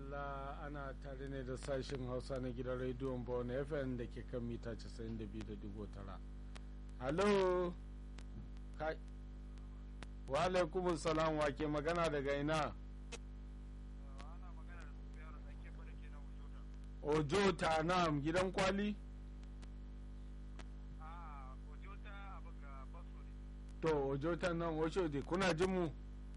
madalla ana tare ne da sashen hausa na gidan rediyon bone fm da ke kan mita 92.9 halo kai wa alaikumun salam wa ke magana daga ina ojo ta nam gidan kwali to ojo ta nan ojo de kuna jin mu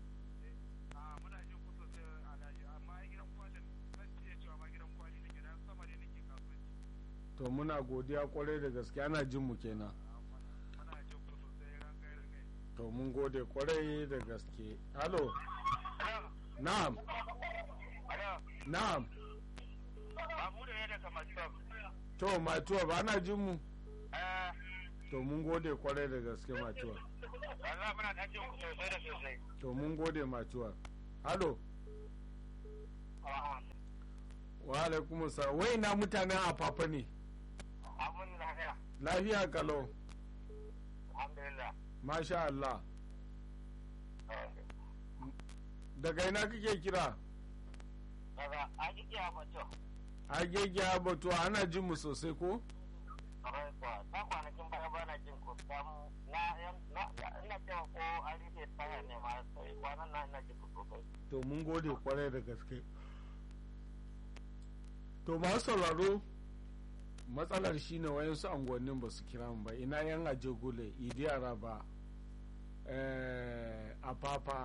to muna godiya kwarai da gaske ana jin mu kenan to mun gode kwarai da gaske halo na'am na'am to matuwa ba na jin mu to mun gode kwarai da gaske matuwa to mun gode matuwa halo wa alaikum salam wai na mutanen afafa ne lafiya kalau masha Allah daga ina kake kira daga agege abato agege abato ana jin mu sosai ko ta kwanakin baya ba na jin ku samu na ina cewa ko an rufe tsaya ne ma sai kwanan na ina jin ku sosai to mun gode kwarai da gaske to masu sauraro matsalar shine wayansu angonnin ba su kira ba ina yan aje gule idi araba a papa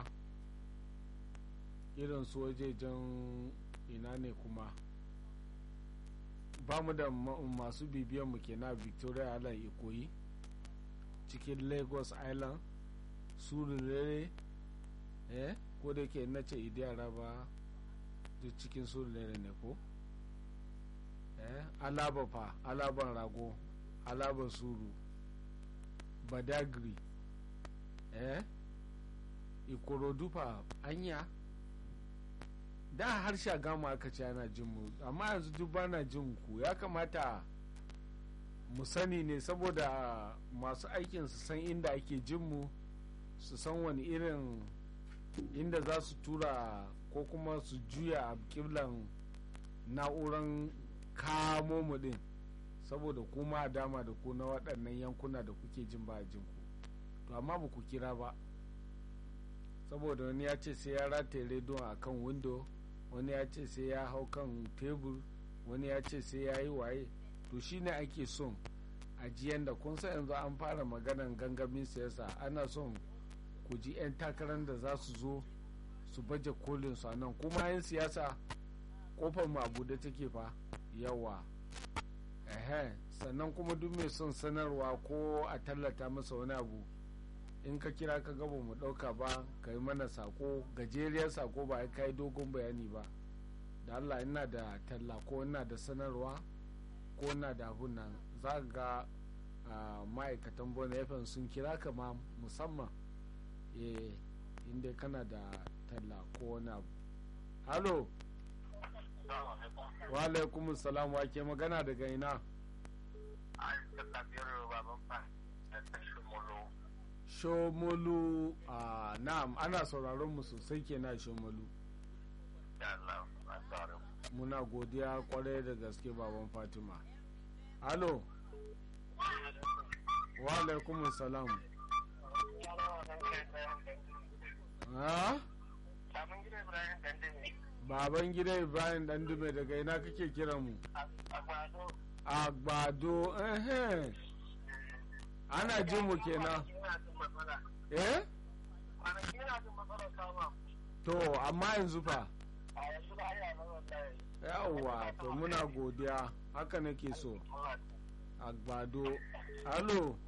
irin su wajejen ina ne kuma ba mu da masu bibiyan mu kenan victoria island ikoyi cikin lagos island surulere eh ko da ke na ce idi araba duk cikin surulere ne ko eh alaba fa alaban rago alaban suru badagri eh ikorodu fa anya da harshe gama aka ce ana jin mu amma yanzu duk bana jin ku ya kamata mu sani ne saboda masu aikin su san inda ake jin mu su san wani irin inda za su tura ko kuma su juya a kiblan na'uran kamo mu din saboda kuma a dama da ku na waɗannan yankuna da kuke jin ba jin ku to amma ba ku kira ba saboda wani ya ce sai ya rataye rediyon a kan windo wani ya ce sai ya hau kan tebur wani ya ce sai ya yi waye to shine ake son ajiyan da kun san yanzu an fara maganan gangamin siyasa ana son ku ji 'yan takarar da za su zo su baje kolin su a nan kuma 'yan siyasa kofar mu abu da take fa yawa ehe sannan kuma duk mai son sanarwa ko a tallata masa wani abu in ka kira ka gaba mu dauka ba ka yi mana sako gajeriyar sako ba ka yi dogon bayani ba da allah ina da talla ko ina da sanarwa ko ina da abun nan za ga ma'aikatan bona fm sun kira ka ma musamman eh inda kana da talla ko wani abu halo wa alaikum salam wa ke magana daga ina shomolu a na'am ana sauraron mu sosai kenan shomolu muna godiya kwarai da gaske baban fatima halo wa alaikum salam ha baban gida ibrahim dan dume daga ina kake kiran mu agbado ehe ana jin mu kenan eh to amma yanzu fa yawwa to muna godiya haka nake so agbado halo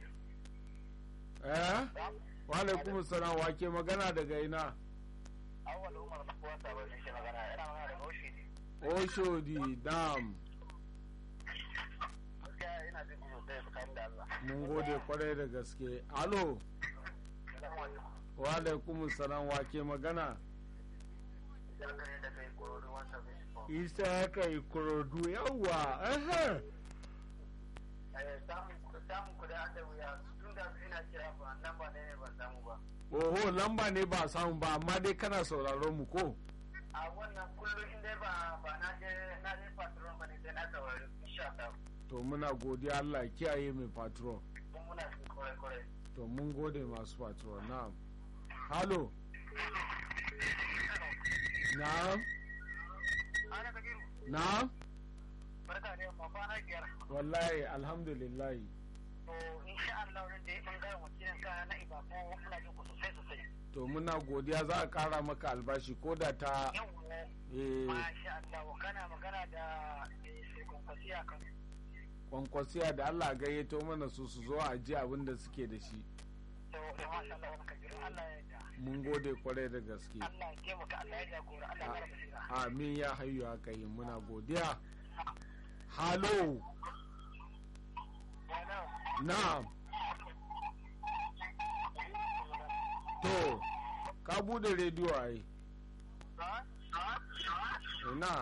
eh wa alaikum salam wa ke magana daga ina awal umar na kuwa sabon da shi magana yana magana daga oshidi oshodi dam gaskiya ina jin ku sosai tsakanin da Allah mun gode kwarai da gaske alo wa alaikum salam wa ke magana isa ya kai kurodu yawwa ehe samun ku da an da wuya tun da ina kira ba nan ba ne ban samu ba oho lamba ne ba samu ba amma dai kana sauraron mu ko a wannan kullum inda ba to muna godiya Allah ya kiyaye mai patrol Kun muna cikin kwarai-kwarai. to mun gode masu patrol na'am halo na'am Ana Kabiru, na'am barka da yamma kwana biyar. wallahi alhamdulillah To, insha Allah wurin da ya ɓangaren wakilin ka na Ibako muna jin ku sosai sosai. to muna godiya za a kara maka albashi ko da ta Yau eh, Masha Allah, kana magana da Shekun Kwasiya kan kwankwasiya da Allah gayyato mana su su zo a ji abin da suke da shi to da masha Allah wani kabiru Allah ya yarda. mun gode kwarai da gaske Allah ya taimaka Allah ya jagora Allah ya kara basira. amin ya hayu haka yi muna godiya halo Wannan na'am to ka bude rediyo ai ha? Ha? ina